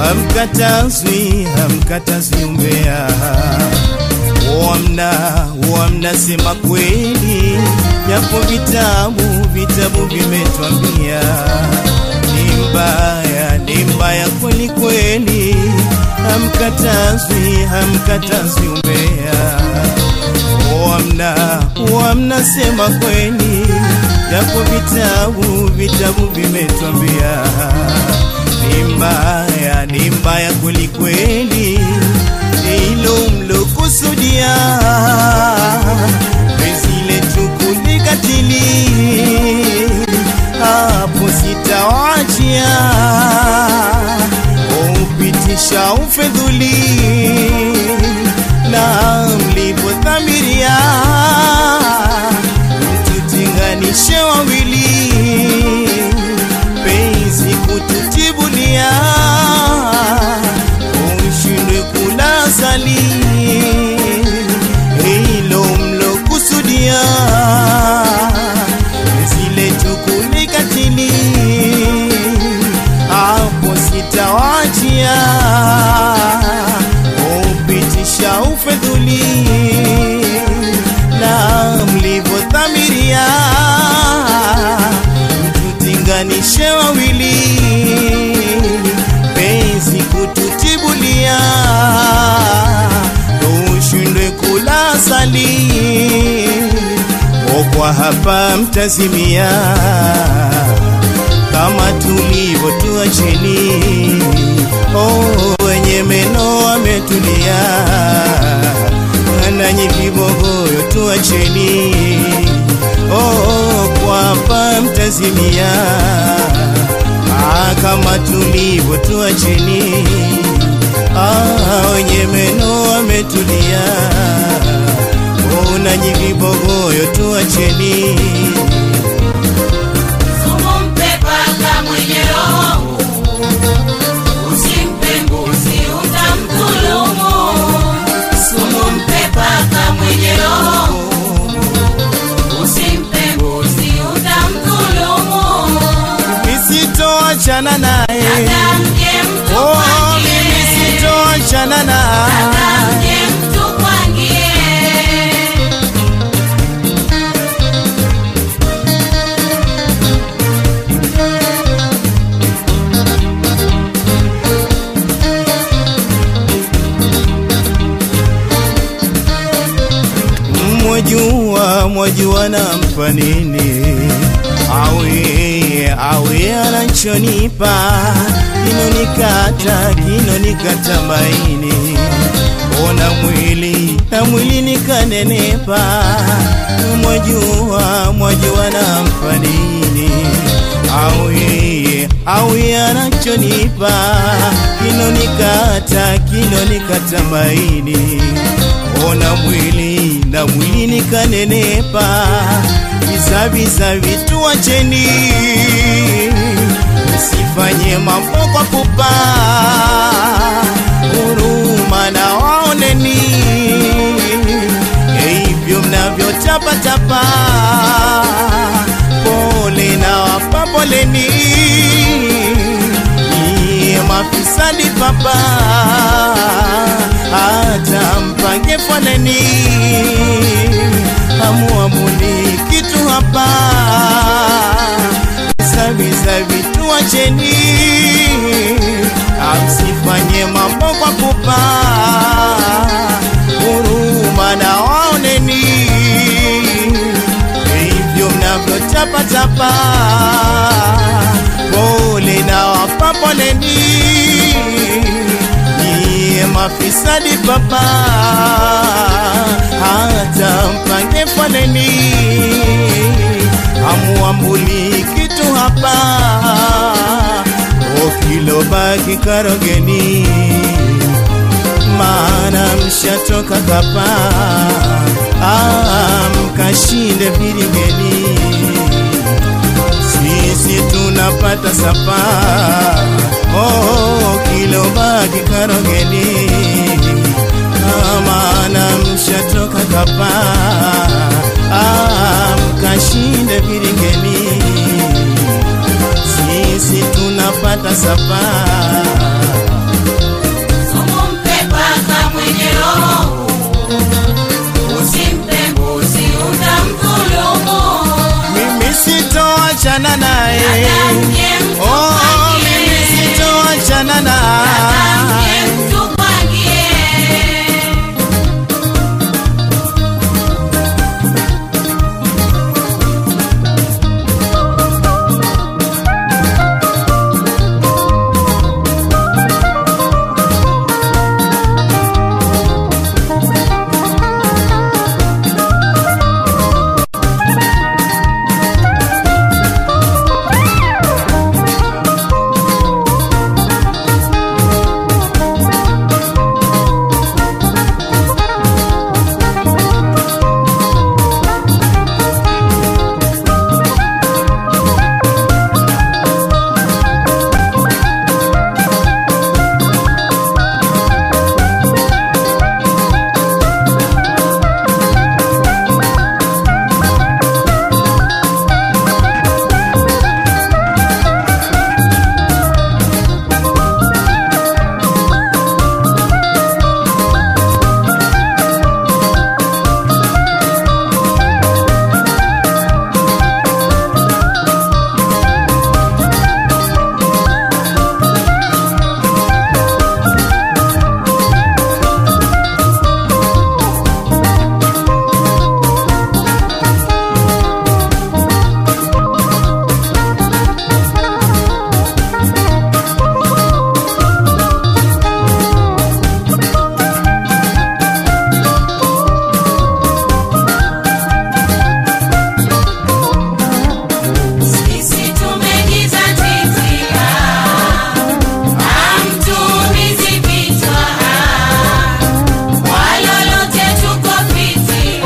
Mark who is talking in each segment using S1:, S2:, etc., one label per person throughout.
S1: hamkatazwi hamkatazwi umbea wamna wamna sema kweli yapo vitabu vitabu vimetwambia ni mbaya ni mbaya kweli kweli hamkatazwi hamkatazwi umbea wamna wamna sema kweli yapo vitabu vitabu vimetwambia ni mbaya ni mbaya kweli kweli hilo mlokusudia penzi letu kulikatili hapo sitawachia upitisha ufedhuli na mlivyodhamiria mtutenganishe wawili penzi kututibulia ushindwe kula sali hilo mlokusudia zile tukulikatili hapo sitawachia upitisha ufedhuli na mlivyodhamiria mtutinganishe wawili penzi kututibulia ushindwe kula sali okwa hapa mtazimia kama tulivyo tuacheni oh, wenye meno ametulia nanyi vibogoyo tuacheni oh, kwa hapa mtazimia ah, kama tulivyo tuacheni ah, wenye meno ametulia oh, nanyi vibogoyo tuacheni
S2: Sumu mpe paka mwenye roho, usimpe mbuzi utamdhulumu. Sumu mpe paka mwenye roho, usimpe mbuzi utamdhulumu.
S1: nisitoachana naye
S2: Hata mje mtu
S1: oh, mimi
S2: kwangie,
S1: sitoachana naye
S2: hata mje mtu kwangie.
S1: mwajua mwajua nampa nini awe awe anachonipa kinonikata kinonikata maini ona mwili na mwili nikanenepa mwajua mwajua nampa nini awe awe anachonipa kinonikata kinonikata maini ona mwili na mwili nikanenepa vizaviza vitu wacheni msifanye mambo kwa pupa huruma na waoneni hivyo mnavyotapatapa pole na wapa poleni Nyie mafisadi papa hata mpange foleni hamuamuni kitu hapa visavisa vitu wacheni amsifanye mambo kwa pupa huruma na waoneni hivyo mnavyotapatapa pole na wapa poleni niye mafisadi papa hata mpange foleni amuambuli kitu hapa okilobaki karogeni maana mshatoka kapa ah, mkashinde viringeni sisi tunapata sapa oh, kilobaki karogeni Ah, maana mshatoka kapa ah, mkashinde viringeni sisi tunapata sapa sitoachana naye
S2: Dada mje
S1: oh, mimi
S2: mtupangie.
S1: sitoachana
S2: Dada
S1: naye
S2: mje mtupangie. Sisi tumejizatiti, hamtuumizi vichwa, kwa lolote tuko fiti,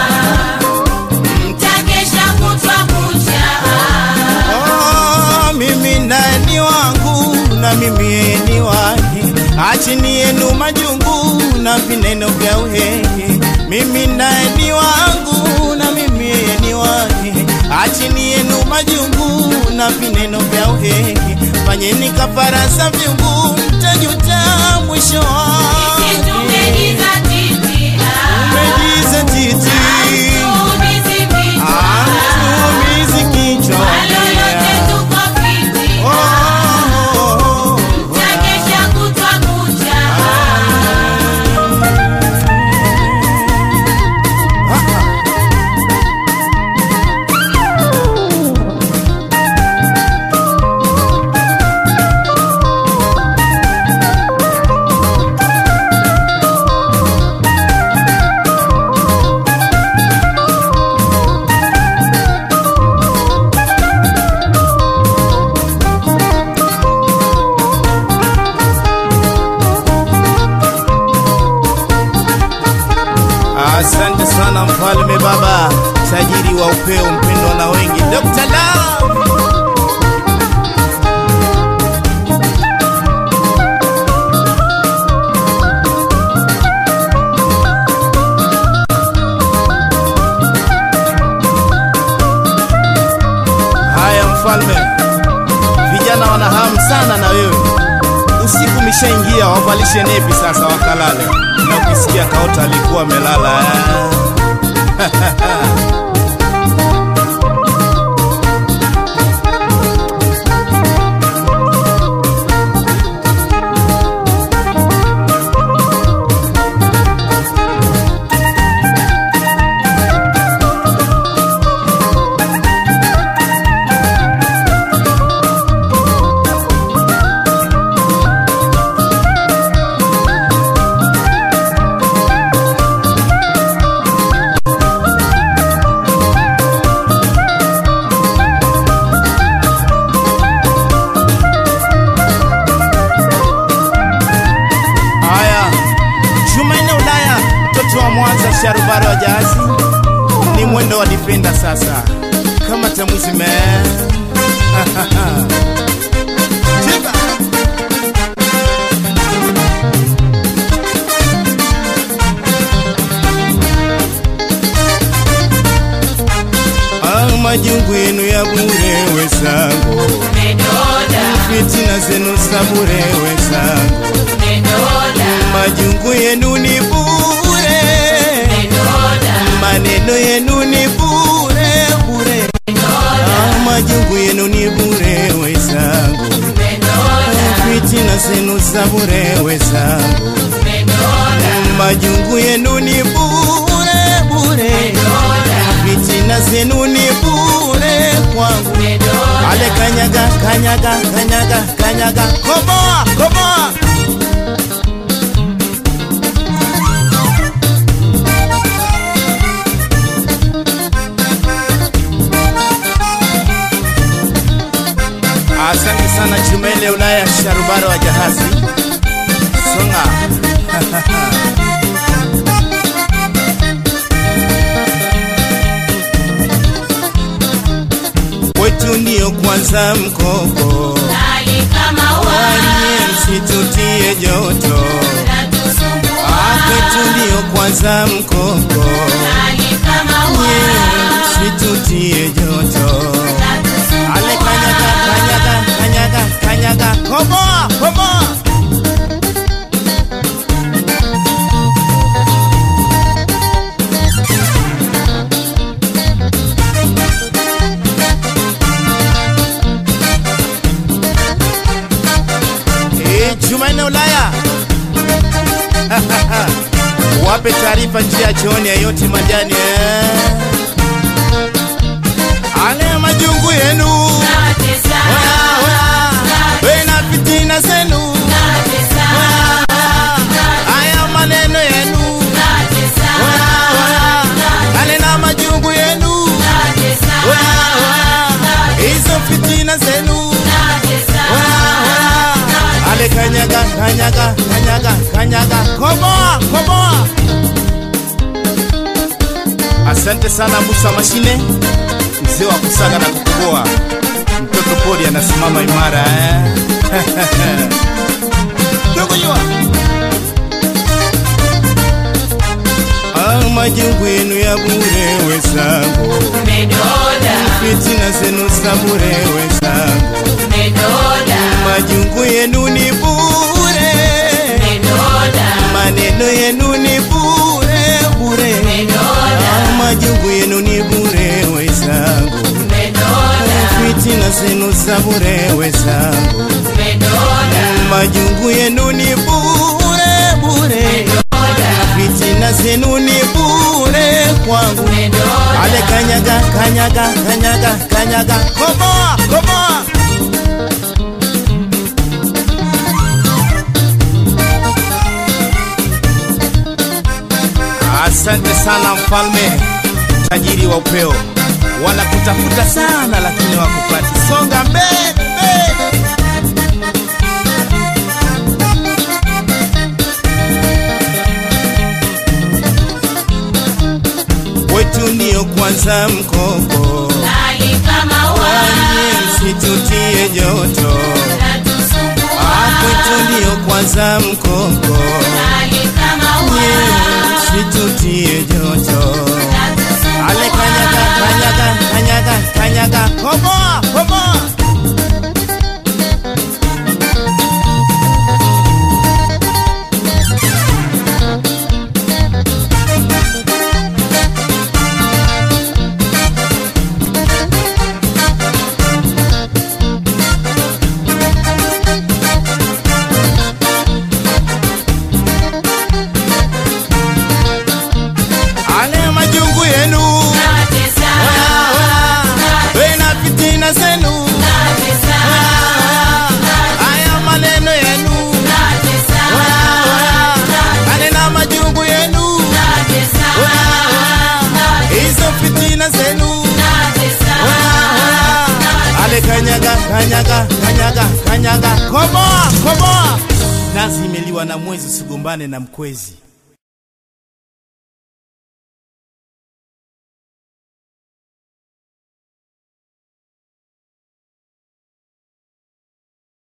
S2: mtakesha kutwa kucha.
S1: Oh, mimi naye ni wangu na mimi yeye ni wake, achini yenu majungu na vineno vya uhehe. Mimi naye ni wangu na mimi yeye ni wake, achini yenu majungu na vineno vya uhehe. Fanyeni kafara za vyungu, mtajuta mwisho
S2: Sisi
S1: wake.
S2: tumejizatiti,
S1: Umejizatiti,
S2: hamtuumizi vichwa,
S1: hamtuumizi kichwa.
S2: kwa lolote tuko fiti,
S1: Oh, oh, oh, oh.
S2: mtakesha kutwa kucha.
S1: Asante sana mfalme baba, tajiri wa upeo, mpendwa na wengi, Dr. Love. Haya mfalme, vijana wana hamu sana na wewe. Usiku umeshaingia, wavalishe nepi sasa wakalale, na ukisikia kaota alikuwa amelala eh. Haya, Jumanne Ulaya, mtoto wa Mwanza, sharubaro wa jahazi, ni mwendo wa dipenda sasa, kama tamuzime Cheka. Ah, majungu yenu ya bure wezangu,
S2: Umedoda,
S1: fitina zenu za bure wezangu,
S2: umedoda,
S1: majungu yenu ni bure,
S2: umedoda,
S1: maneno yenu ni bure bure, ah, majungu za bure wezangu, majungu yenu ni bure bure, fitina zenu ni bure kwangu. Ale kanyaga kanyaga kanyaga kanyaga, komoa komoa Asante sana Chumele Ulaya Sharubaro wa jahazi Songa Kwetu ndio kwanza mkoko Wanye msitutie joto Ah, Kwetu ndio kwanza mkoko Nye msitutie joto Ale kanyaga kanyaga kanyaga kanyaga komoa komoa Eh, Jumanne Ulaya wape taarifa njia chooni ya yote majani eh. Ale majungu yenu Oya, oya. We na fitina zenu Oya, oya. Aya maneno yenu Oya, oya. Ale na majungu yenu Oya, oya. Hizo fitina zenu Oya, oya. Ale kanyaga kanyaga kanyaga kanyaga komoa komoa Asante sana Musa Mashine, mzee wa kusaga na kukoboa. Mtoto pori anasimama imara eh? Ndugu jua Ah, majungu yenu ya bure wezangu, fitina zenu za bure wezangu, majungu yenu ni bure, maneno yenu ni bure bure, Ah, majungu yenu ni bure wezangu, fitina zenu za bure wezangu, majungu yenu ni bure bure, fitina zenu ni bure kwangu. Ale kanyaga kanyaga kanyaga kanyaga, komoa komoa. Asante sana mfalme, tajiri wa upeo, wanakutafuta sana lakini wakupati. Songa mbele mbele. Wetu ndio kwanza mkoko, wanye msitutie joto. Ah, Kwetu ndio kwanza mkoko, nye msitutie joto. Ale kanyaga kanyaga kanyaga kanyaga, komoa komoa. Ale majungu yenu Oya, oya. We na fitina zenu Oya, oya. Aya maneno yenu Oya, oya. Ale na majungu yenu Oya, oya. Hizo fitina zenu Oya, oya. Ale kanyaga kanyaga kanyaga kanyaga komoa komoa nazi imeliwa na mwezi usigombane na mkwezi